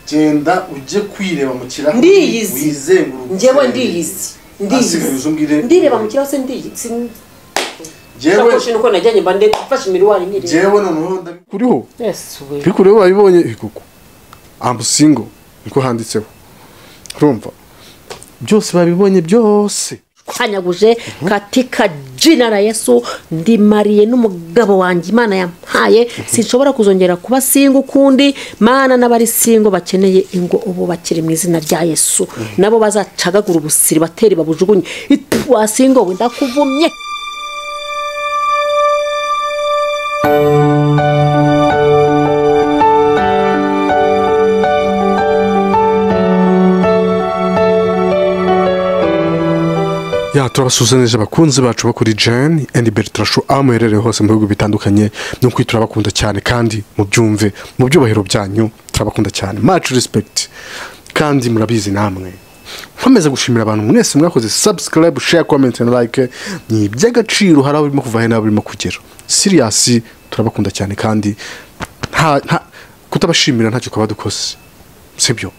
genda ujye kwireba mu kirahuri Ndiyizi. wizenguruke njyewe ndiyizi asigaye ndiyizi uzumbwire ndireba mu kirahuri se ndiyizi njyewe sakoshi nuko najyanye mba ndafashe imiriwari nyireba njyewe noneho ndabi- kuriho yesu we ariko rero babibonye kuko amusingo niko handitseho urumva byose babibonye byose tanyaguje katika jina la yesu ndimariye n'umugabo wanjye imana yampaye sinshobora kuzongera kuba singo ukundi mana n'abari singo bakeneye ingo ubu bakiri mu izina rya yesu nabo bazacagagura ubusiri bateri babujugunye itu wasingo we ndakuvumye ya turabasuzumisha abakunzi bacu bo kuri jeni endi beritra shu aho muherereye hose mu bihugu bitandukanye ni ukuri turabakunda cyane kandi mubyumve mu byubahiro byanyu turabakunda cyane macu respekiti kandi murabizi namwe nkomeza gushimira abantu mwese mwakoze sabusikarayibu sheya komenti na like ni iby'agaciro hari aho birimo kuva hari n'aho birimo kugera siriyasi turabakunda cyane kandi nta- nta- kutabashimira ntacyo twaba dukoze sibyo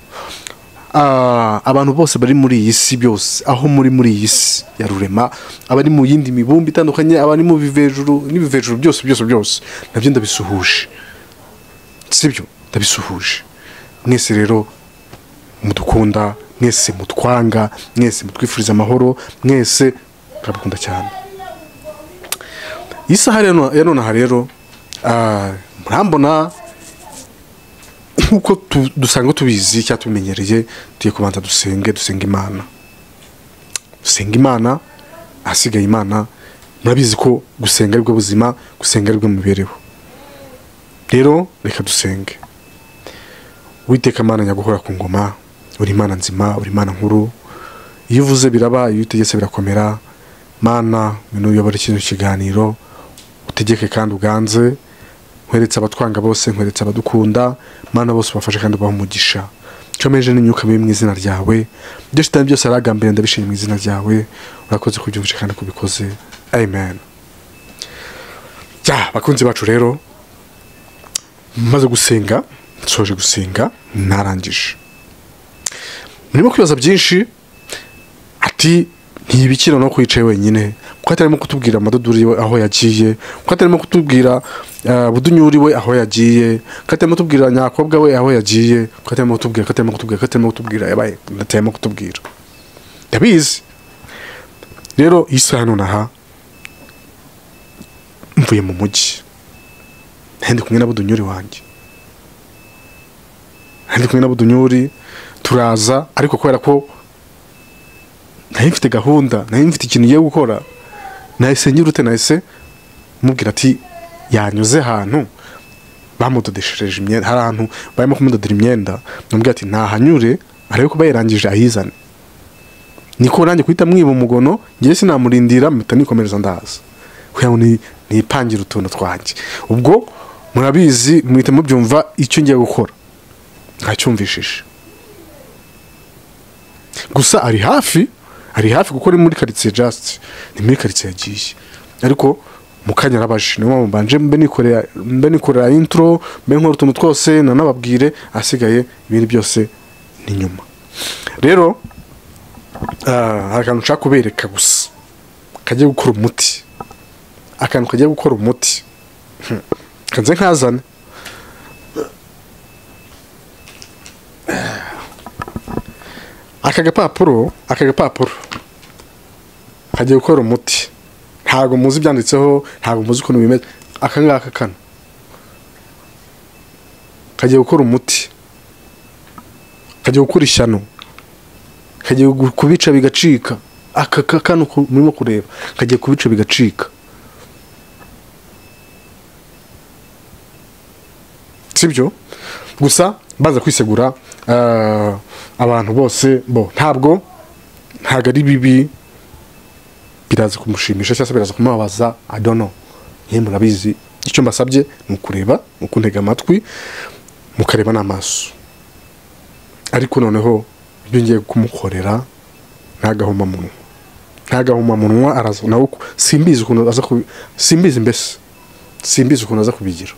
Ah, abantu bose bari muri iyi si byose aho muri muri iyi si ya rurema abari mu yindi mibumbe itandukanye abari mu bivejuru n'ibivejuru byose byose byose nabyo ndabisuhuje sibyo ndabisuhuje mwese rero mudukunda mwese mutwanga mwese mutwifuriza amahoro mwese turabakunda cyane iyi saha rero- ya nonaha rero ah, murambona nk'uko tu- dusanzwe tubizi cyangwa tubimenyereye tugiye kubanza dusenge dusenga imana dusenga imana ahasigaye imana murabizi ko gusenga aribwo buzima gusenga aribwo mibereho rero reka dusenge witeka imana nyaguhora ku ngoma uri imana nzima uri imana nkuru iyo uvuze biraba iyo utegetse birakomera mana ngwino uyobore kino kiganiro utegeke kandi uganze nkweretse abatwanga bose nkweretse abadukunda mana bose ubafashe kandi ubahe umugisha comeje n'imyuka mibi mu izina ryawe ibyo shitani byose aragambiriye ndabishimye mu izina ryawe urakoze kubyumvisha kandi kubikoze amen ya bakunzi bacu rero maze gusenga nsoje gusenga narangije murimo kwibaza byinshi ati ntibikira no kwicaye wenyine kuko atarimo kutubwira amadodori we aho yagiye kuko atarimo kutubwira eh, budunyuri we aho yagiye ko atarimo kutubwira nyakobwa we aho yagiye ko atarimo kutubwira ko atarimo kutubwira ko atarimo kutubwira yabaye atarimo kutubwira ndabizi rero iyi saha nonaha mvuye mu mujyi nari ndi kumwe na budunyuri wanjye nari ndi kumwe na budunyuri turaza ariko kubera ko nari mfite gahunda nari mfite ikintu ngiye gukora nahise ngira ute nahise mubwira ati yanyuze ahantu bamudodeshereje imyenda hari ahantu barimo kumudodera imyenda namubwira ati ntahanyure arebe ko bayirangije ayizane niko nanjye guhita mwiba umugono ngewe sinamurindira mpita nikomereza ndaza kugira ngo ni- nipangira utuntu twanjye ubwo murabizi muhita mubyumva icyo ngiye gukora ntacyumvishije gusa ari hafi ari hafi kuko ni muri karitsiye jasiti ni muri karitsiye yagiye ariko mu kanya arabaje niyo mpamvu mbanje mbe nikorera mbe nikorera intro mbe nkora utuntu twose nanababwire ahasigaye ibindi byose ni nyuma rero ah, hari akantu nshaka kubereka gusa kagiye gukora umuti akantu kagiye gukora umuti Hmm. kanze nkazane aka gapapuro aka gapapuro kagiye gukora umuti ntabwo muzi ibyanditseho ntabwo muzi ukuntu bimeze aka ngaka kano kagiye gukora umuti kagiye gukora ishyano kagiye gu- kubica bigacika aka ka- kano ku- murimo kureba kagiye kubica bigacika sibyo gusa baza kwisegura ah, abantu bose bo ntabwo ntabwo ari bibi biraza kumushimisha cyangwa se biraza kumubabaza adono niyo murabizi icyo mbasabye ni ukureba ni ukuntega amatwi mukareba n'amaso ariko noneho ibyo ngiye kumukorera ntagahomamunwa ntagahomamunwa araza nawe uku- simbizi ukuntu aza kubi simbizi mbese simbizi ukuntu aza kubigira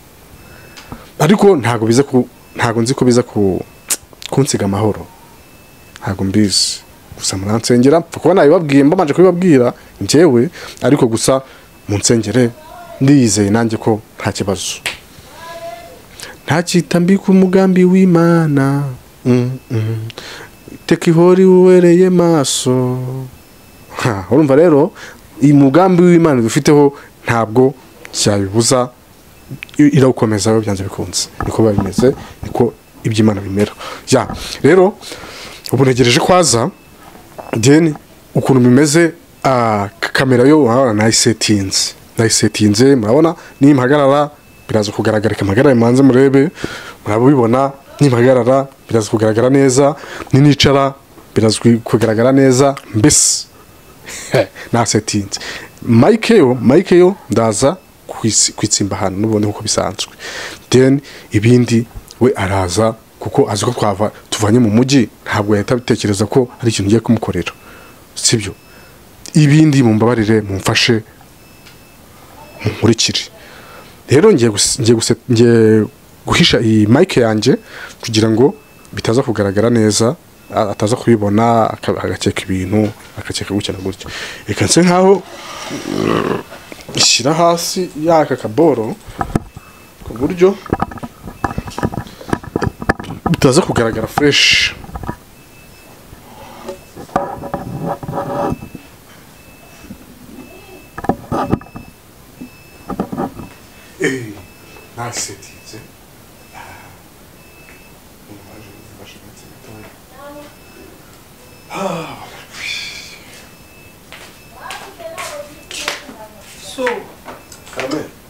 ariko ntabwo biza ku ntabwo nzi ko biza ku kunsiga amahoro ntabwo mbizi gusa muransengera nsengera kuba nabibabwiye mbamanje kubibabwira njyewe ariko gusa mu nsengere ndiyizeye nanjye ko nta kibazo ntacyita mbi ku mugambi w'imana Mm, mm. teka ihori uwereye maso Ha, urumva rero iyi mugambi w'imana dufiteho ntabwo cyabibuza i- irawukomeza biba byanze bikunze niko biba bimeze niko iby'imana bimera ya rero ubu ntegereje ko aza deni ukuntu bimeze ah, k- kamera yo urabona nayisetinze nayisetinze murabona nimpagarara biraza kugaragara impagarare mbanze murebe murabibona nimpagarara biraza kugaragara neza ninicara biraza kugaragara neza mbese nasetinze mike yo mike yo ndaza kwitsi- kwitsimba ahantu n'ubundi nk'uko bisanzwe then ibindi we araza kuko azi ko twava tuvanye mu mujyi ntabwo yahita abitekereza ko hari ikintu ugiye kumukorera sibyo ibindi mumbabarire mumfashe mumurikire rero ngiye gus- ngiye guse- ngiye guhisha iyi mike yanjye kugira ngo bitaza kugaragara neza a- ataza kubibona aka- agakeka ibintu agakeka gutya na gutya reka nse nkaho ishyira hasi yaka kaboro ku buryo bitaza kugaragara fureshi ntasetinze so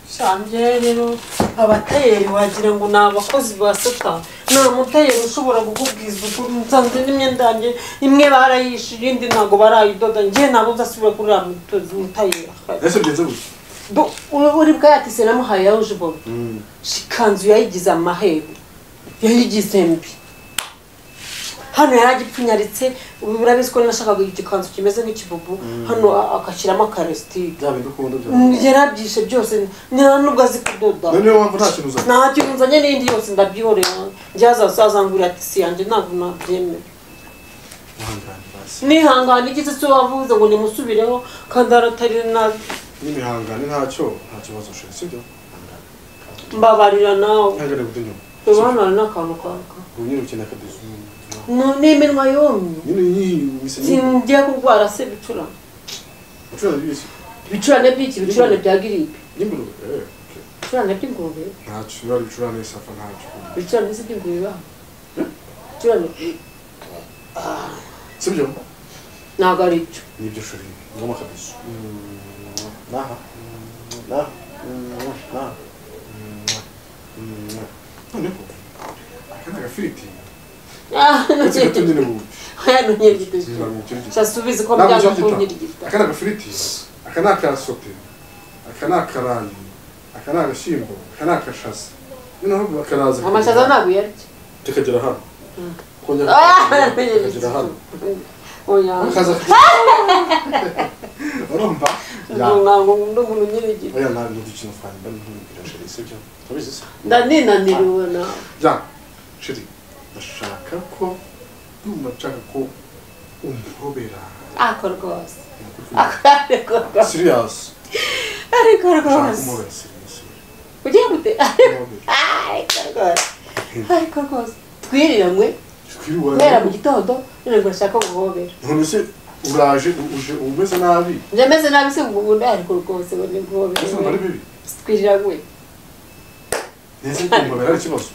shanjye rero abatayeri wagira ngo ni abakozi ba sata nta mutayeri ushobora kukubwiza ukuri nsanze n'imyenda yanjye imwe barayishe iyindi ntabwo barayidoda njye ntabwo uzasubira kuri uriya mutozi mutayeri ese bigenze gutya Bo- uri- uri bwa yatise namuhaye yawuje bobo shikanzu yayigize amahembe yayigize mbi hano yari agipfunyaritse ubu urabizi ko nashakaga igikanzu kimeze nk'ikibubu hano a- akashyiramo akaresitike bya bintu ukunda bya yarabyishe byose nta nubwo azi kudoda noneho wumva nta kintu uzana nta kintu nzanye n'indi yose ndabyihorera njyaza sazangurira tisi yanjye ntabwo nabyemera ihangane basi nihangana igiti cyo wavuze ngo nimusubireho kandi aratari na n'imihangane ntacyo nta kibazo ushoboye sibyo mbabarira nawe ihangane guta inyuma ubanura n'akantu kanka ubu nyine ukina akadozi Nu- n'iminwa yumye nyine iyi misenge singiye kurwara se ibicurane ucurana ibisi ibicurane by'iki ibicurane bya giripe n'ingurube eh, okay. ibicurane by'ingurube ntacyo biba ari ibicurane isafa ntacyo ibicurane si iby'ingurube hano ibicurane sibyo ntabwo ari byo nibyo shuri ngoma kabisa naha naha naha noneho aka ni agafiriti Ah, uretse gato nyine ubu aya ni nyirigita Ntabwo shasubize ko byanga ushaka ko gita. nyirigita aka ni agafiriti aka ni akasote aka ni akarayi aka ni agashyimbo aka ni akashaza noneho bakaraza amashaza ntabwo uyarya tukagera hano kongera tukagera hano oya akaza urumva ntabwo nkunda umuntu nyirigita oya nabi n'udukintu twanjye mba ntumbwira sheri sibyo urabizi se ndaninaniriwe nawe ya sheri ndashaka ko ndumva nshaka ko umpobera ako rwose ako ariko rwose siriyasi ariko nshaka rwose kumubera siriyasi ugiye gute kumubera ariko rwose ariko rwose twiriranwe guhera mu twiriwe gitondo none ngo urashaka guhobera none se uraje u- uje umeze nabi njye meze nabi se ngo ubundi ariko rwose ngo ni ese ntabwo ari guhobera bibi twiriranwe neza kumpobera ari ikibazo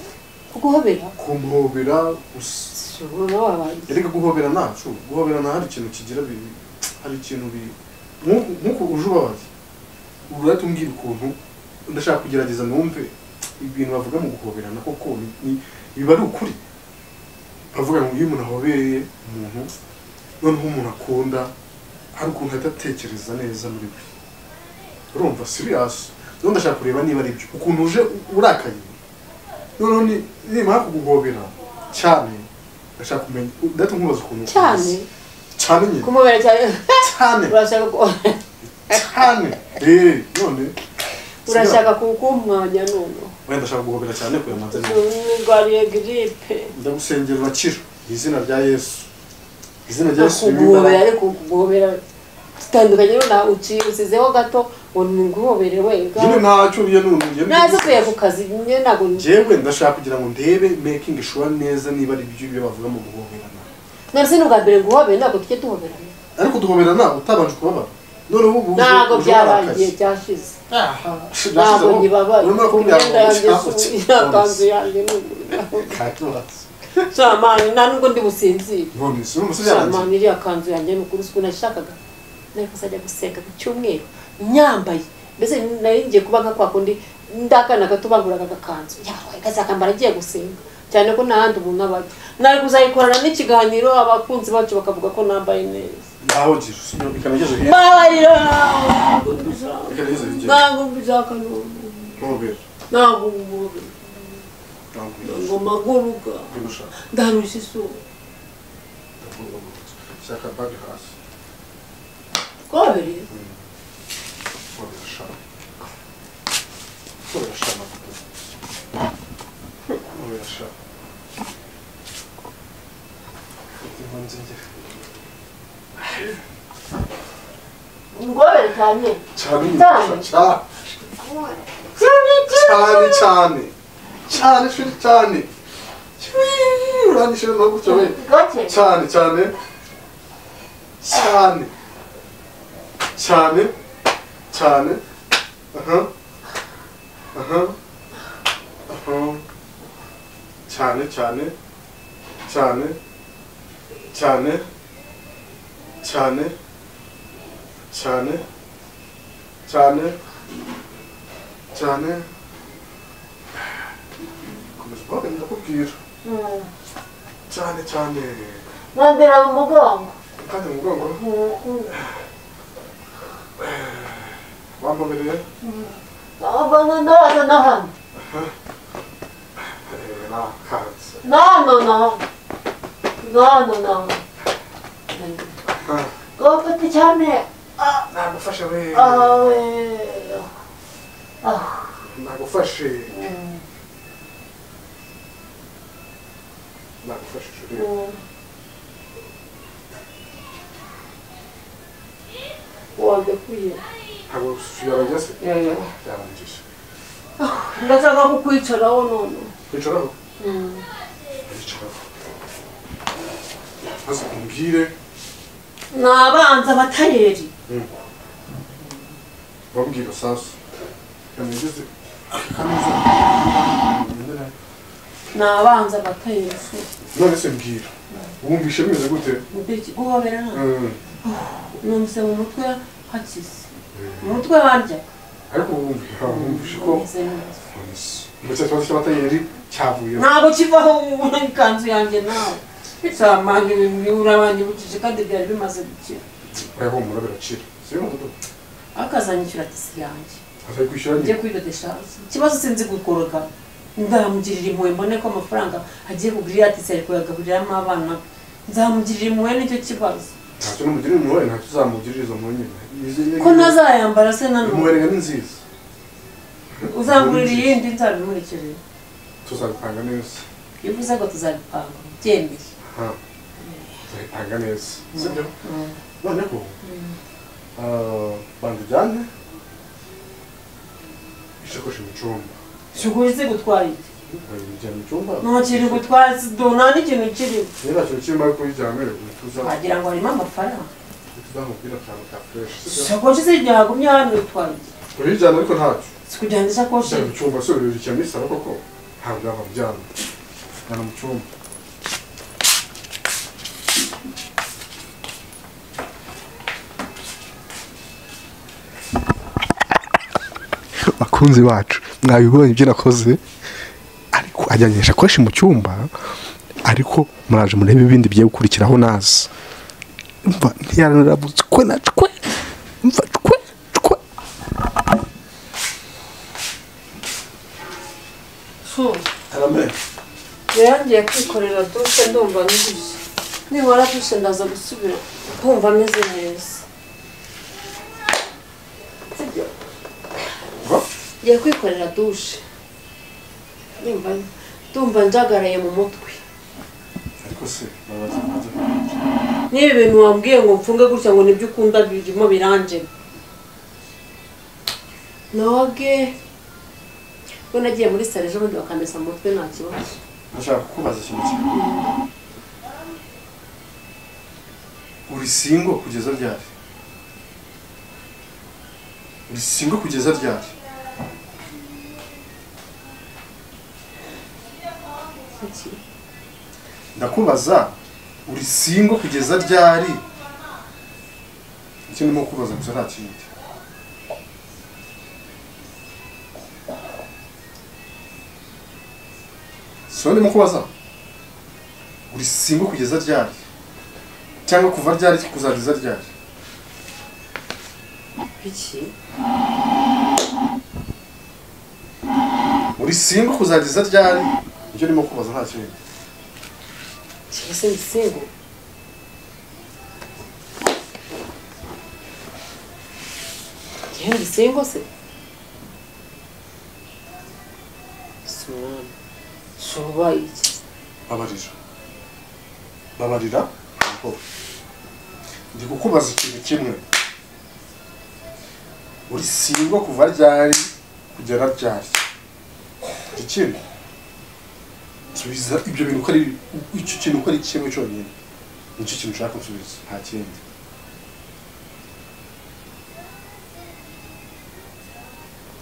guhobera kumpobera gusa ushobora wabanjye erega guhobera ntacu guhobera nta hari ikintu kigira bibi hari ikintu bibi Nku- nkuko uje ubabaye urahita umbwira ukuntu ndashaka kugerageza numve ibintu bavuga mu guhoberana koko ni- ni- biba ari ukuri bavuga ngo iyo umuntu ahobereye umuntu noneho umuntu akunda hari ukuntu ahita atekereza neza muri we urumva siriyasi rero ndashaka kureba niba ari byo ukuntu uje u- urakaye noneho ni- nimara kuguhobera cyane ndashaka kumenya ndahita nkubaza ukuntu cyane cyane nyine kumubera cyane cyane urashaka ku- cyane eee none urashaka kukumwanya noneho wenda ndashaka guhobera cyane kuyamanza ndwariye giripe ndagusengera urakira mu izina rya yesu izina rya yesu kuguhobera ariko kuguhobera tutandukanye na uciye usizeho gato ngo ni nguhobere wega nyine ntacyo uriye n'urumuri naze kuya ku kazi nyine ntabwo njyewe ndashaka kugira ngo ndebe making sure neza niba ari ibyo ibyo bavuga mu guhoberana narese ni ubwa mbere nguhobere ntabwo tujye tuhoberana ariko duhoberana utabanje kubabara noneho ubu uje- ntabwo uje byabaye warakaye. igihe byashize ntabwo Ntabwo nyibabaye urimo kumbwira ngo imyenda yanjye ushaka si- iki? ikanzu yanjye ni Katubatse. Shamani nta nubwo ndi businzire None si umusore yanjye Shamani iriya kanzu yanjye ni ukuri ukuntu nashakaga nari kuzajya gusenga ku cyumweru nyambaye mbese nari ngiye kuba nka kwa kundi ndakana gato banguraga agakanzu yawe kazakambara agiye gusenga cyane ko nta handi umuntu aba ajya nari kuzayikorana n'ikiganiro abakunzi bacu bakavuga ko nambaye neza aho gira ikanageze hirya mbabarira ikanageze hirya ntabwo mbishaka n'ubu ntuhobera ntabwo ubu ntabwo ngo maguruka ibyo ushaka ndarusha isura shaka bag hasi twabereye ntuhobera shaka ntuhobera shaka ntuhobera shaka impunzi ngera urwabere cyane cyane Cyane. cyane cyane cyane cyane shuri cyane urangije no gutyo we gake cyane cyane cyane cyane cyane aha aha aha cyane cyane cyane cyane cyane cyane cyane cyane komeza ubaga ndakubwira cyane cyane nkandira mu mugongo kandi mu mugongo wambabereye abanga ndabaza na hano nakanze na hano na hano na hano na hano gafite cyane nagufashe we awe nagufashe nagufashe shuri wagakwiye ntabwo suyarajya se byarangiye ndashaka kukwicaraho none kwicaraho kwicaraho maze umbwire ni abanza abatayeri wabwira sasu kamigeze kameze ni abanza abatayeri none se mbwira wumvishe bimeze gute Mbiki guhobera nta Mm. numvise mu mutwe hakize mu mutwe harya ariko wumvishe wumvishe ko Meze neza. ndetse ikibazo cy'abatayeri cyavuyeho ntabwo kivaho ubona ikanzu yanjye nawe samani urabanyibukije kandi byari bimaze gukira urahumura biracira siyo mudodo akazanyishyura tisi yanjye azari kwishyura njye nyine kwidodesha ikibazo sinzi gukoroga nzamugirira impuhwe mbone ko amafaranga agiye kugura iriya tisi ari kuyagaburiramo abana be nzamugirira impuhwe nicyo kibazo ntacyo n'umugirire umubare ntacyo uzamugirira izo mu nyine ko ntazayambara se nanone umuberega ni nziza uzangurira iyindi nzabimurikirira tuzabitanga neza iyo uvuze ngo tuzabipanga byemeye ha tuzabitanga neza sibyo noneho ah, banza ujyane ishakoshi mu cyumba Shuguri se gutwara iki? ujyana mu cyumba Nta kintu gutwara si do nta n'ikintu kirimo. niba kintu kirimo ariko uyijyana tuza- Wagira ngo harimo amafaranga. tuzamubwira akantu ka fureshi sibyo Shakoshi se igihe hagumye hano itwara iki? urijyana ariko ntacyo Si kugira ngo ishakoshi ujyana mu cyumba se uririkiye muri salo koko ntabwo yaba aryamye ujyana mu cyumba bakunzi bacu mwabibonye ibyo nakoze ariko ajyanye ishakoshi mu cyumba ariko muraje murebe ibindi bigiye gukurikiraho nazi mva ntiyaranarabutse kwe na cwe mva cwe cwe su. aramenya Yarangiye kwikorera dushe ndumva ndushye. Nimara dushe ndaza gusubira kumva ameze neza. Sibyo? Va. Ngiye kwikorera dushe. nyumva ndumva njagaraye mu mutwe ariko se babaza kuza n'ibi bintu wambwiye ngo mfunge gutya ngo nibyo ukunda birimo biranjye noge ubwo nagiye muri sare ejo bundi bakamesa mu mutwe nta kibazo ndashaka kukubaza ikintu kimwe uri singo kugeza ryari uri singo kugeza ryari Iki? ndakubaza uri singo kugeza ryari icyo ndimo kubaza gusa nta kindi so ndimo kubaza uri singo kugeza ryari cyangwa kuva ryari kuzageza ryari iki uri singo kuzageza ryari icyo ndimo kubaza nta kindi kiba se ibisingo yewe ibisingo se si umwami si ubaye iki babarira babarira aho ndi kukubaza ikintu kimwe uri singwa kuva ryari kugera ryari ikindi nsubiza ibyo bintu uko ari icyo kintu uko ari kimwe cyonyine nicyo kintu ushaka nsubiza nta kindi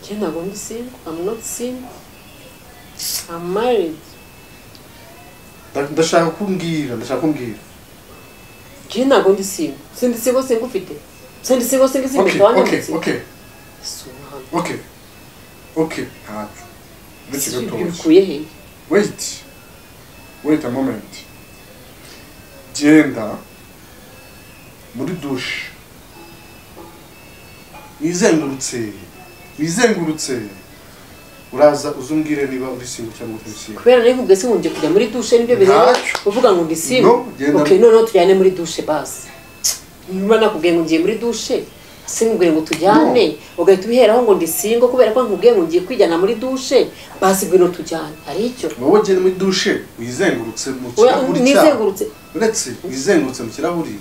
njye ntabwo ndi singo I'm not single I'm married Nda- ndashaka kumbwira ndashaka kumbwira njye ntabwo ndi singo sindi singo singo ufite sindi singo singo singo okay migabane okay muzima. okay si umwami okay okay ntacyo ndetse Ibyo gatoya bikuye hehe wait wait a moment genda muri dushe wizengurutse wizengurutse uraza uzumbwire niba uri singo cyangwa utari singo kubera nari nkubwiye sinkungiye kujya muri dushe nibyo bireba Ntacyo. uvuga ngo ndi simu No, genda. ok noneho tujyane muri dushe basi niba nakubwiye ngo ngiye muri dushe sinkubwiye ngo tujyane ugahita ubiheraho ngo ndi singo kubera ko nkubwiye ngo ngiye kwijyana muri dushe basi ngwino tujyane hari icyo wowe genda muri dushe wizengurutse mu Oya, kirahuri cyawe nizengurutse uretse wizengurutse mu kirahuri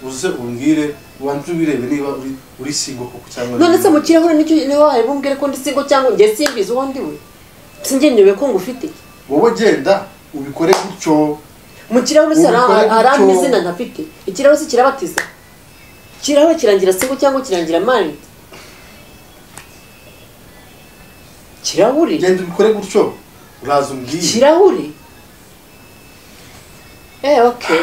uze umbwire ubanze ubirebe niba uri uri singo koko cyangwa none se mu ntari. kirahure nicyo niho wari bumbwire ko ndi singo cyangwa ngiye simbizi uwo ndi we singenyewe ko ngufite wowe genda ubikore gutyo mu kirahure se Ubikore hari- hari gutyo. amazina ntafite ikirahure se kirabatiza ikirahure kirangira singo cyangwa kirangira mari kirahure genda ubikore gutyo uraza umbwire kirahure eh okay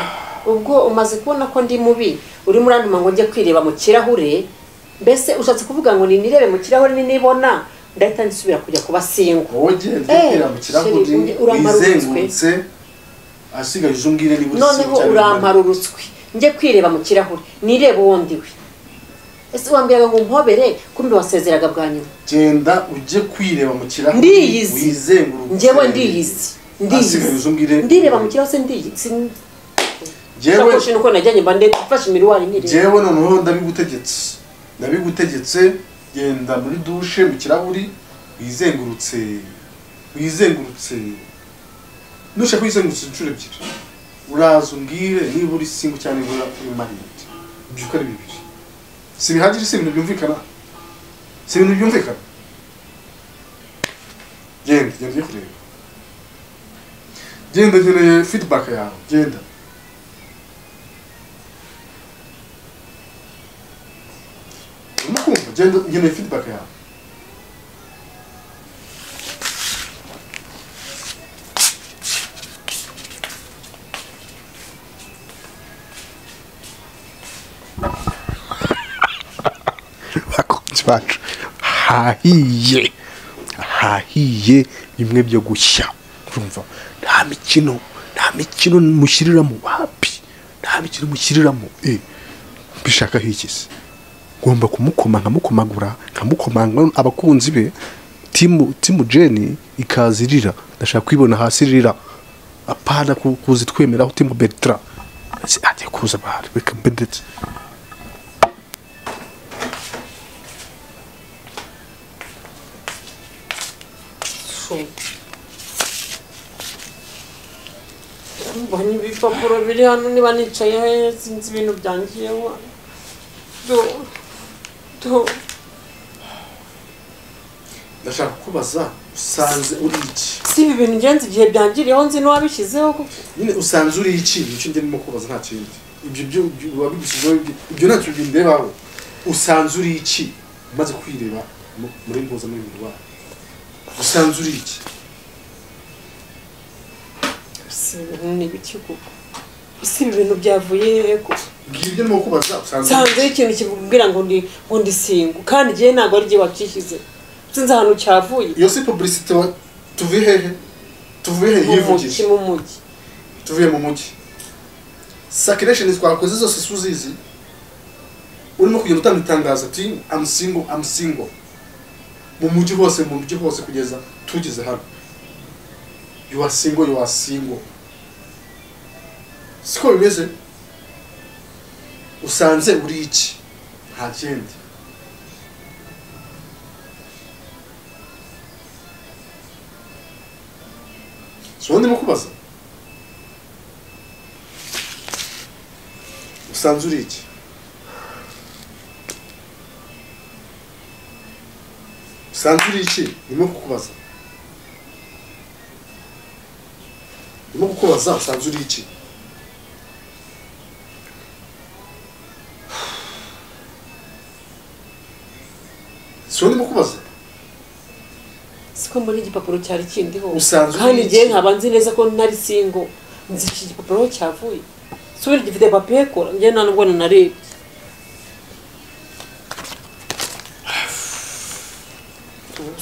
ubwo umaze kubona ko ndi mubi uri muri anduma ngo njye kwireba mu kirahure mbese ushatse kuvuga ngo ninirebe mu kirahure ninibona ndahita nsubira kujya kuba singo wowe genda Eh, ubwira mu kirahuri sheri, urampara wizengurutse asigaye uze umbwire niba uri noneho singo cyangwa urampara urutswi njye kwireba mu kirahure nirebe uwo ndi we ese wambwiraga ngo umpobere kumbe wasezeraga bwa nyuma genda ujye kwireba mu kirahuri Ndiyizi. wizengurutse njyewe ndiyizi Asigaye uze umbwire. ndiyizi ndireba mu kirahure se ndiyizi njyewe sakoshi nuko najyanye mba ndetse mfashe imiruwari nireba njyewe noneho ndabigutegetse ndabigutegetse genda muri dushe mu kirahuri wizengurutse wizengurutse nushaka kwizengurutsa inshuro ebyiri uraza umbwire niba uri singo cyangwa niba uri marinete ibyo uko ari bibiri si bihagije si ibintu byumvikana si ibintu byumvikana genda genda ujye kureba genda nkeneye feedback yawe genda urimo kumva genda nkeneye feedback yawe abakunzi bacu hahiye hahiye bimwe byo gushya urumva nta mikino nta mikino mushyiriramo hapi nta mikino mushyiriramo eh mbishaka higeze ngomba kumukoma nkamukomagura nkamukomanga abakunzi be timu timu jeni ikaza irira ndashaka kwibona hasi irira apana ku- kuza twemeraho timu bertra Ati, agiye kuza bahari reka mbe ndetse Show. mbonye ibipapuro biri hano niba nicaye sinzi ibintu byangiyeho do do ndashaka kubaza usanze uri iki si ibi bintu ingenzi igihe byangiriyeho nzi n'uwabishyizeho kuko nyine usanze uri iki nicyo njye ndimo kubaza nta kindi ibyo byo wabigushyizeho ibyo ntacyo bindebaho usanze uri iki umaze kwireba mu- muri mpuzamuryango wawe usanze uri iki si ibintu ni ibiki kuko si ibi bintu byavuye hehe kuko ngiye ibyo ndimo kubaza usanze uri nsanzeho ikintu kikubwira ngo ndi ngo ndi singo kandi igihe ntabwo ari igihe wabyishyize sinzi ahantu cyavuye iyo si pubulisite tuvuye hehe tuvuye hehe mu mujyi yivugije mu mujyi tuvuye mu mujyi sakiresheni twakoze zose si uzizi urimo kugenda utanga itangazo ati amusingo amusingo mu mujyi hose mu mujyi hose kugeza tugeze hano yuwasingo yuwasingo siko bimeze usanze uri iki nta kindi si wowe ndimo kubaza usanze uri iki usanze uri iki ndimo kukubaza ndimo kukubaza usanze uri iki siwe ndimo kubaza siko mbona igipapuro cyari kindiho Usanzwe kandi uri igihe iki? nkaba nzi neza ko ntari singo nzi iki gipapuro aho cyavuye subira gifite papiye kora njye nta nubwo nanarebye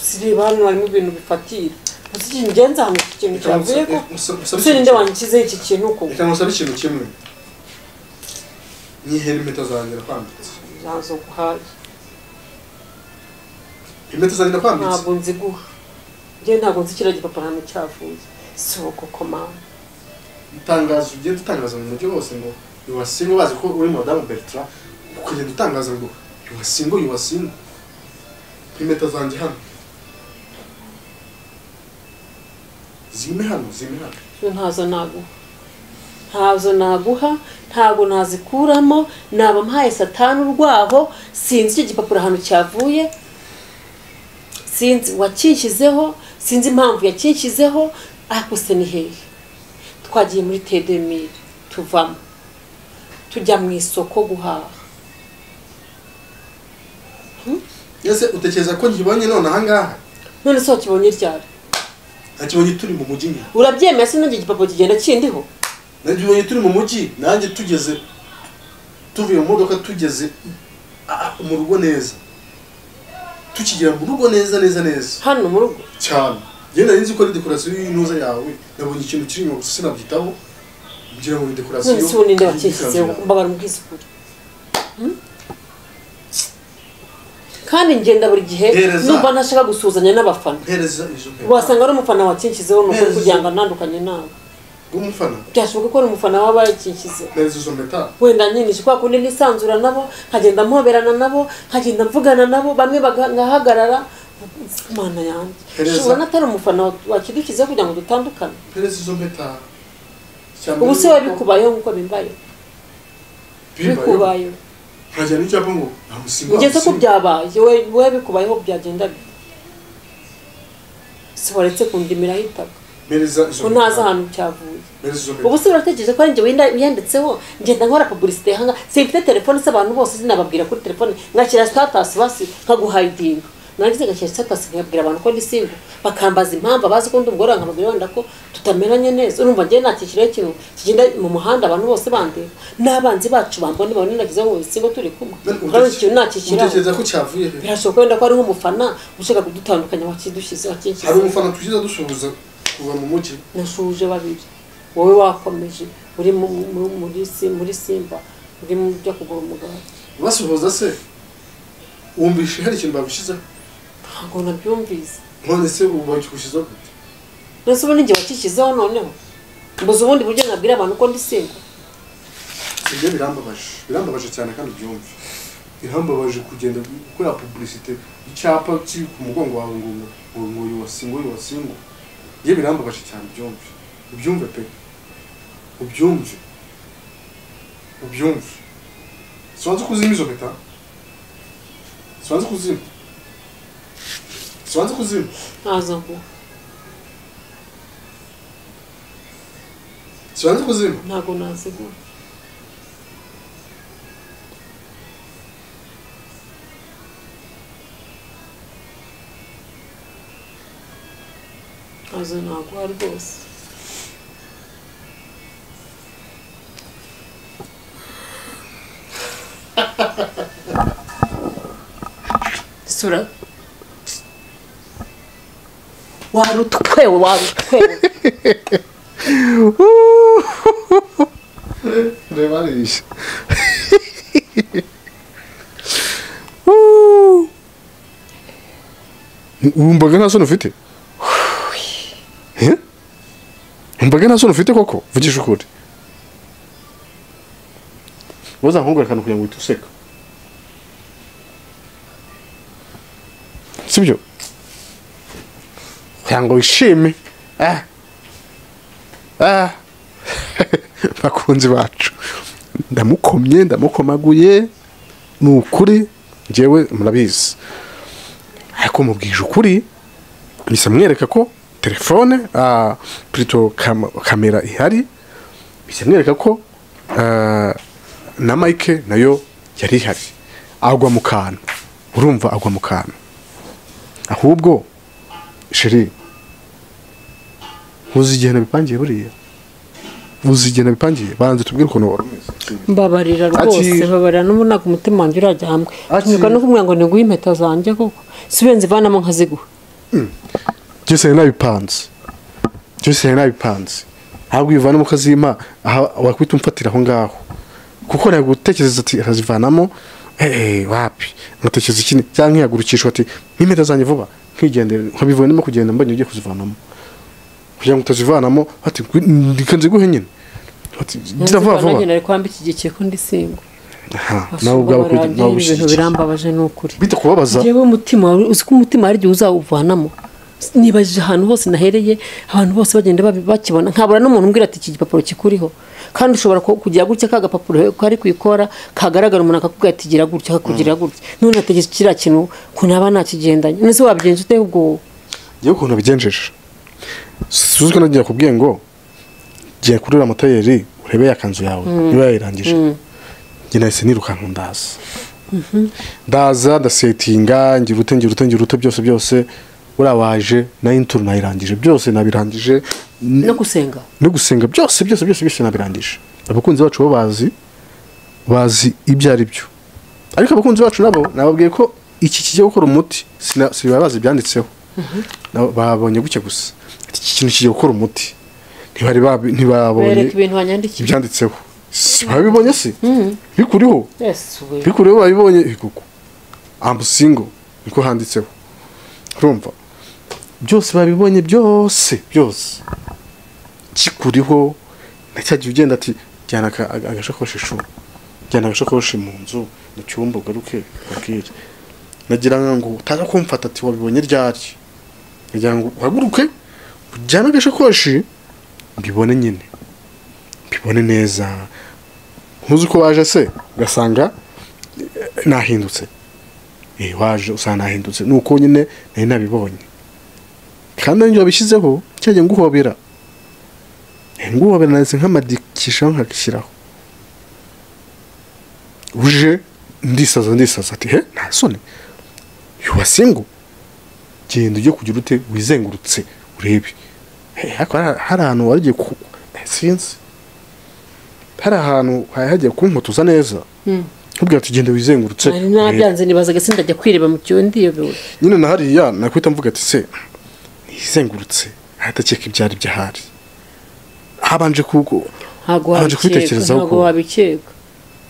sireba hano harimo ibintu bifatira gusa ikintu ngenzi ahantu iki kintu Reka cyavuye nsa- ko eh, nsa- nsabe ese ninde ikintu- wanshyizeho iki kintu ko reka ngusabe ikintu kimwe nyihere impeta zanjye kwambitse ntazo guhaye impeta zanjye kwambitse ntabwo nziguha njye ntabwo nzi kiriya gipapuro ahantu cyavuye si uko komanda itangazo ugenda utangaza mu mujyi hose ngo yuwasingo bazi ko uri madamu bertrand ukagenda utangaza ngo yuwasingo yuwasingo impeta zanjye hano zime hano zime hano Yo ntazo naguha ntazo naguha ntabwo nazikuramo naba mpaye satani urwaho sinzi icyo gipapuro ahantu cyavuye sinzi wakinshyizeho sinzi impamvu yakinshyizeho ariko se ni hehe twagiye muri tedemire tuvamo tujya mu isoko guhaha ese utekereza ko nkibonye none ahangaha none se wakibonye ryari nakibonye turi mu mujyi nyine urabyemera se nanjye igipapuro kigenda kindiho nakibonye turi mu mujyi nanjye tugeze tuvuye mu modoka tugeze ah, ah, mu rugo neza tukigera mu rugo neza neza neza hano mu rugo cyane njyewe nari nzi ko ari dekorasiyo y'intuza yawe nabonye ikintu kiri inyuma gusa sinabyitaho ngira ngo ni dekorasiyo none se ubu ninde wakinshyizeho y'ikanzu yawe. mbabara ubwisukure kandi ngenda buri gihe Hereza. numva ntashaka gusuhuzanya n'abafana mpereza izo mpeta wasanga ari umufana wakinshyizeho ni ukuri Hereza. kugira ngo ntandukanye nawe bw'umufana byashoboka ko ari umufana waba yakinshyizeho mpereza izo mpeta wenda nyinshi kwa kundi nisanzura nabo nkagenda mpoberana nabo nkagenda mvugana nabo bamwe baga- ngahagarara mana yanjye Hereza. shobora n'atari umufana wa- wakidushyizeho kugira ngo dutandukane mpereza izo mpeta ubu se we bikubayeho nk'uko bimbaye bikubayeho nkajyana n'icyapa ngo amusiga ugeze ko byabaye we we bikubayeho byagenda bite si waretse kundimiraho itaka mpereza izo ngo ntazi ahantu cyavuye mpereza izo mpeta ubu se urategereje ko ari njye wenda- wiyanditseho ngenda nkora publicité hanga simfite telefone se abantu bose sinababwira kuri telefone ngashyira status basi nkaguhayidinga narangiza ngashyira status nkabwira abantu ko ndi single bakambaza impamvu abazi ko ndi umugore wanjye nkababwira wenda ko tutamenanye neza urumva njyewe nakishyiraho ikintu kigenda mu muhanda abantu bose bandeba n'abanzi bacu bambona babona nagizeho ngo ndi single turi kumwe urabona ikintu nakishyiraho utekereza ko cyavuye he? birashoboka wenda ko ari nk'umufana ushaka kudutandukanya wakidushyize hari wakinshyize umufana tugize dusuhuza kuva mu mujyi nashuje babiri wowe wakomeje uri mu- mu- muri Si- muri simba uri mu byo kugura umugati basuhuza se wumvishe hari ikintu bagushyizeho ntabwo nabyumvise none se ubu bakigushyizeho gute mbese ubu ninjye wakikizeho noneho mbuze ubundi buryo nabwira abantu ko ndi simba ibyo birambabaje birambabaje cyane kandi byumve birambabaje kugenda gukora publicité icyapa kiri ku mugongo wawe ngo ngo ngo ngo yuwasingo yuwasingo ibyo birambabaje cyane byumve byumve pe ubyumve ubyumve sibanza kuzima izo mpeta sibanza kuzima sibanza kuzima ntazo nguha sibanza kuzima ntabwo nazigura ntazo naguha rwose sura wari utwewe wari utwewe reba arishya wumvaga nta soni ufite Eh? wumvaga nta soni ufite koko vugisha ukuri wazankubwira akantu kugira ngo uhite useka sibyo kugira ngo wishime Ah. Ah. bakunzi bacu ndamukomye ndamukomaguye ni ukuri njyewe murabizi ariko mubwije ukuri bisa mwereka ko telefone ah, plutôt kam- kamera ihari bisa mwereka ko ah, na mike nayo yari ihari agwa mu kantu urumva agwa mu kantu ahubwo sheri ntuzigena bipangiye buriya uzigena bipangiye banze tubwire ukuntu wari umeze mbabarira rwose Ati- mbabarira n'ubu ntabwo umutima wanjye urajya hamwe Ati- nyuka no kumubwira ngo niguhe impeta zanjye koko si benzi ivanamo nkaziguha byose hari n'abipanze byose hari n'abipanze ntabwo ubivanamo ukazimpa aha wakwita umfatira aho ngaho kuko ntabwo utekereza ati arazivanamo eee wapi nkatekereza ikindi cyangwa nkihagurukishwa ati nk'impeta zanjye vuba nkigendere nkabivuye ndimo kugenda mbonye ugiye kuzivanamo kugira ngo utazivanamo ati reka nziguhe nyine ati nzira vuba vuba nari kwamba iki gihe kiri ko ndi singo Aha, nawe ubwawe kujya- nawe ibintu ubishyigikiye birambabaje ni ukuri bita kubabaza njyewe umutima wari- uzi ko umutima hari igihe uzawuvanamo nibajije ahantu hose nahereye abantu bose bagenda babi- bakibona nkabura n'umuntu umbwira ati iki gipapuro kikuriho kandi ushobora ku- kugira gutya ka gapapuro kari ku ikora kagaragara umuntu akakubwira ati gira gutya kakugira gutya none ategetse kiriya kintu ukuntu aba nakigendanye nese wabigenje ute ubwo wowe yewe ukuntu abigenjeje suzwe nagiye kubwiye ngo giye kuri uriya motayeri urebe ya kanzu yawe niba yayirangije njye nahise nirukanka ndaza ndaza ndasetinga ngira ute ngira ute ngira ute byose byose uriya waje nayo inturo nayirangije byose nabirangije no gusenga no gusenga byose byose byose byose nabirangije abakunzi bacu bo bazi bazi ibyo ari byo ariko abakunzi bacu nabo nababwiye ko iki kigiye gukora umuti sina- sibaba bazi ibyanditseho Nabo babonye gutya gusa ati iki kintu kigiye gukora umuti ntibari babi- bereka ntibabonye ibintu wanyandikiye ibyanditseho Si- babibonye se bikuriho Yes, we. bikureho babibonye ikuku amusingo niko handitseho urumva byose babibonye byose byose kikuriho na cya gihe ugenda ati jyana aka- aga- agasakoshi shu jyana agasakoshi mu nzu mu cyumba ugaruke ubabwire nagira ngo utaza kumfata ati wabibonye ryari nagira ngo uhaguruke ujyane agasakoshi mbibone nyine mbibone neza ntuzi uko waje se ugasanga nahindutse Eh, waje usanga nahindutse ni uko nyine nari nabibonye kandi nanjye wabishyizeho cyagiye nguhobera Eh, nguhobera nanditse nkamadikishaho nkakishyiraho uje ndisaza ndisaza ati he nta soni yuwasingu genda ujye kugira ute wizengurutse urebe Eh, ariko hari- hari ahantu wagiye ku Eh, sinzi hari ahantu hagiye kunkutuza neza nkubwira ati genda wizengurutse nari urebe." nabyanze nibazaga sindajya kwireba mu kiyo ndiyobewe nyine na hariya nakwita mvuga ati se nizengurutse ahatakeka ibyari byahari habanje kuko ntabwo Habanje wabikeka kubitekerezaho ntabwo ko- wabikeka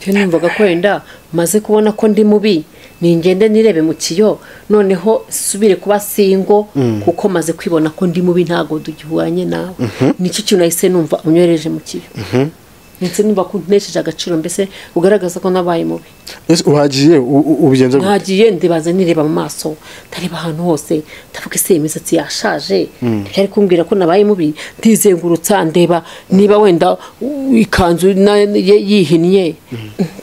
cyo numvaga ko wenda maze kubona ko ndi mubi ningende nirebe mu kiyo noneho subire kuba singo kuko maze kwibona ko ndi mubi ntabwo tugihuranye nawe nicyo kintu nahise numva unywereje mu kiyo ndetse numva ko untesheje agaciro mbese ugaragaza ko nabaye mubi ese uhagiye u- u- ubigenza gute ntagiye ndibaza nireba mu maso ntareba ahantu hose ndavuga ese iyi imisatsi yashaje ntiyari kumbwira ko nabaye mubi ndizengurutsa ndeba niba wenda u- ikanzu na- ye- yihinnye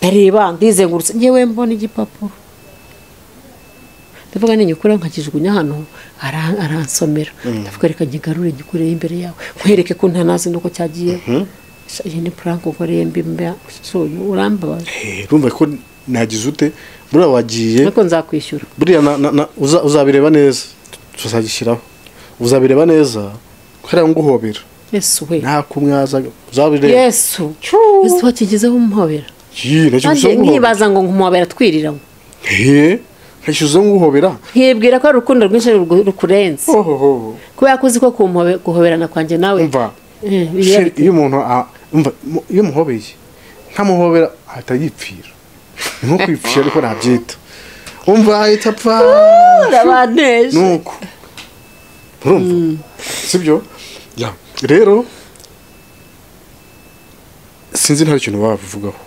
ndareba ndizengurutsa ngewe mbona igipapuro ndavuga ninyukura nkakijugunya hano ara- aransomera ndavuga reka nkigarure ngikureho imbere yawe nkwereke ko ntanazi nuko cyagiye iyi ni puranke ukoreye mbi mba- urambabaza Eh, urumva ko nagize ute buriya wagiye ariko nzakwishyura buriya na- na- na- uza- uzabireba neza tuzagishyiraho uzabireba neza kubera nguhobera yesu we nta kumwaza uzabireba yesu yesu wakigezeho umuhobera Yii, nacyo kandi bisa nguhobera. nkibaza ngo nkumuhobera twiriramo Eh, ntacyo uza nguhobera nkibwira ko ari urukundo rwinshi rugu- rukurenze ohoho kubera ko uzi ko kumuhobe- guhoberana kwanjye nawe umva Eh, Sheri, biyari- iyo umuntu a- umva mu- iyo umuhobeye nkamuhobera ahita yipfira ni nko kwipfira ariko nabyita umva ahita apfa Urabaneje. nuko urumva sibyo Ya. rero sinzi nta kintu wabivugaho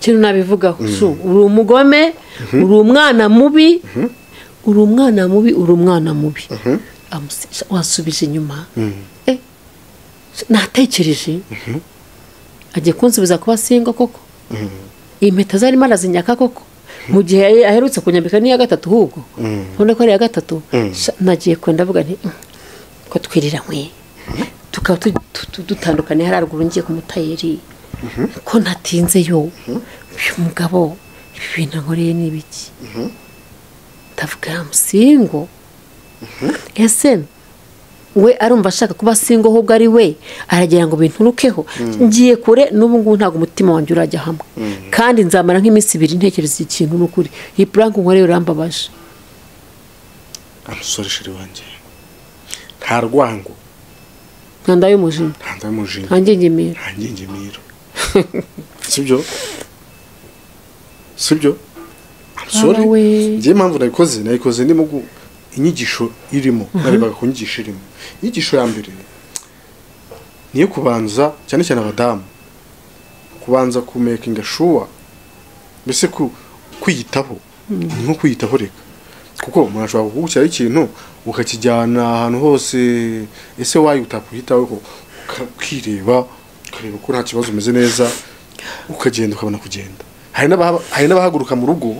ikintu nabivugaho Su, uri umugome uri umwana mubi uri umwana mubi uri umwana mubi Amusi- wasubije inyuma Eh, natekereje agiye kunsubiza kuba singo koko iyi mpeta zarimo arazinyaka koko mu gihe yari- aherutse kunyambika n'iya gatatu ahubwo none ko ari iya gatatu sha, nagiye kwenda avuga nti "Mm, ko twiriranywe tukaba tu- tu- tu- dutandukanye hari haruguru ngiye ku mutayeri ko natinzeyo uyu mugabo ibi bintu ankoreye ni ibiki ndavuga ya musingo ese we arumva ashaka kuba singo ahubwo ari we aragira ngo binturukeho ngiye kure n'ubu ngubu ntabwo umutima wanjye urajya hamwe kandi nzamara nk'iminsi ibiri ntekereza ikintu n'ukuri iyi puranke nkoreye urambabaje amusore sheri wanjye nta rwango nka ndayumujinya nta ndamujinya nta ngingemiro nta ngingemiro sibyo sibyo amusore Baba we. njyewe impamvu nayikoze nayikoze ndimo gu- inyigisho irimo narebaga ku nyigisho irimo inyigisho ya mbere niyo kubanza cyane cyane abadamu kubanza kumekinga shuwa mbese ku- kwiyitaho ni nko kwiyitaho reka kuko umuntu ashobora kugukiraho ikintu ukakijyana ahantu hose ese wayo utakwiyitaho ko ukireba ukareba ko nta kibazo umeze neza ukagenda ukabona kugenda hari n'abahaba- hari n'abahaguruka mu rugo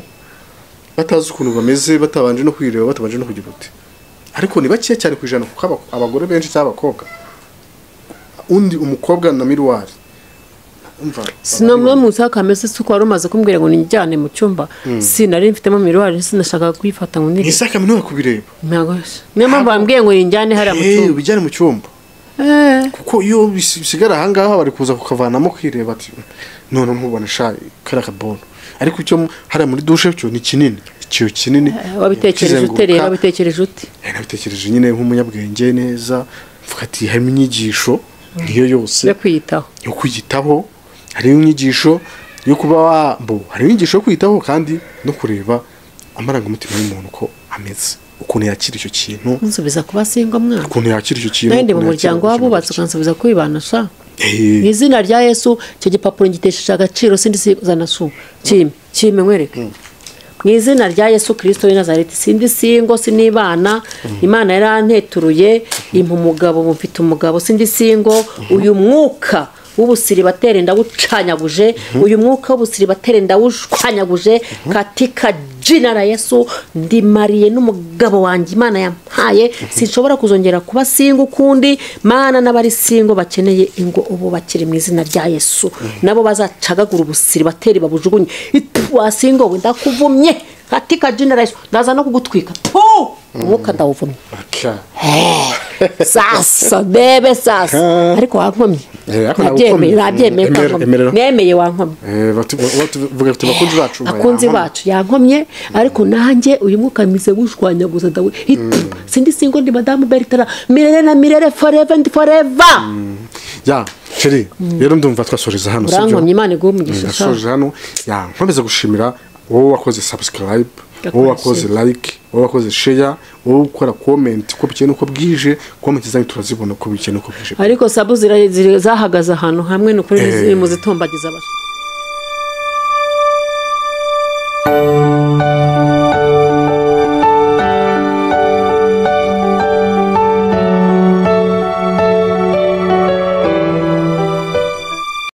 batazi ukuntu bameze batabanje no kwireba batabanje no kugira uti ariko ni bake cyane ku ijana kuko aba- abagore benshi cyangwa abakobwa undi umukobwa na miruwari umva sinamwe mu nsakamese si uko wari umaze kumbwira ngo nijyane mu cyumba sinari mfitemo miruwari sinashakaga kuyifata ngo ni nirebe isa kaminuza kubireba ntabwo niyo mpamvu bambwiye ngo nijyane hariya mu Eh, cyumba ubijyane mu cyumba Eh. kuko iyo bisi- bisigara ahangaha bari kuza kukavanamo kwireba ati none nkubona sha kariya kabono ariko icyo mu- hariya muri dushe cyo ni kinini icyo kinini wabitekereje ukizenguruka, ute rero wabitekereje ute eh, nabitekereje nyine nk'umunyabwenge neza mvuga ati harimo inyigisho niyo yose yo kwiyitaho yo kwiyitaho hariho inyigisho yo kuba wabo hariho inyigisho yo kwiyitaho kandi no kureba amarangamutima y'umuntu uko ameze ukuntu yakira icyo kintu nsubiza kuba singo mwana ukuntu yakira icyo kintu nandi mu ukuntu yakira muryango ubuzima w'abubatse bwe. ukansubiza kwibana sha Eh, mu izina rya yesu icyo gipapuro ngitesheje agaciro sindi sizana su kime kime nkwereke mu izina rya yesu kirisito w'i nazareti sindi singo sinibana imana yaranteturuye impa umugabo mufite umugabo sindi singo uyu mwuka w'ubusiribateri ndawucanyaguje uyu mwuka w'ubusiribateri ndawushwanyaguje katika jina la yesu ndimariye n'umugabo wanjye imana yampaye sinshobora kuzongera kuba singo ukundi mana n'abari singo bakeneye ingo ubu bakiri mu izina rya yesu nabo bazacagagura ubusiribateri babujugunye itu wasingowe ndakuvumye katika jina la yesu ndaza no kugutwika tu umwuka ndawuvumye aka. sasa bebe sasa ariko wankomye Eh, ariko nabyemeye nagukomye. nabyemeye ko Emera- wankomye. emerera. nemeye wankomye Eh, batu- batu- vuga ati bakunzi bacu mba akunzi yahamwe. bacu yankomye ariko nanjye uyu mwuka mize wushwanya gusa dawe sindi singo ndi madamu bertara mirere na mirere forever and forever ya sheri rero ndumva twasoreza hano sibyo urankomye imana iguhe umugisha sha. ndasoje hano ya nkomeza gushimira wowe wakoze subscribe wowe wakoze like wowe wakoze share wowe ukora comment uko bukeye nuko bwije comment zanyu turazibona uko bukeye nuko bwije ariko sabu zira- ziri- zahagaze ahantu hamwe ni ukuri Eh. ziri mu zitombagiza abantu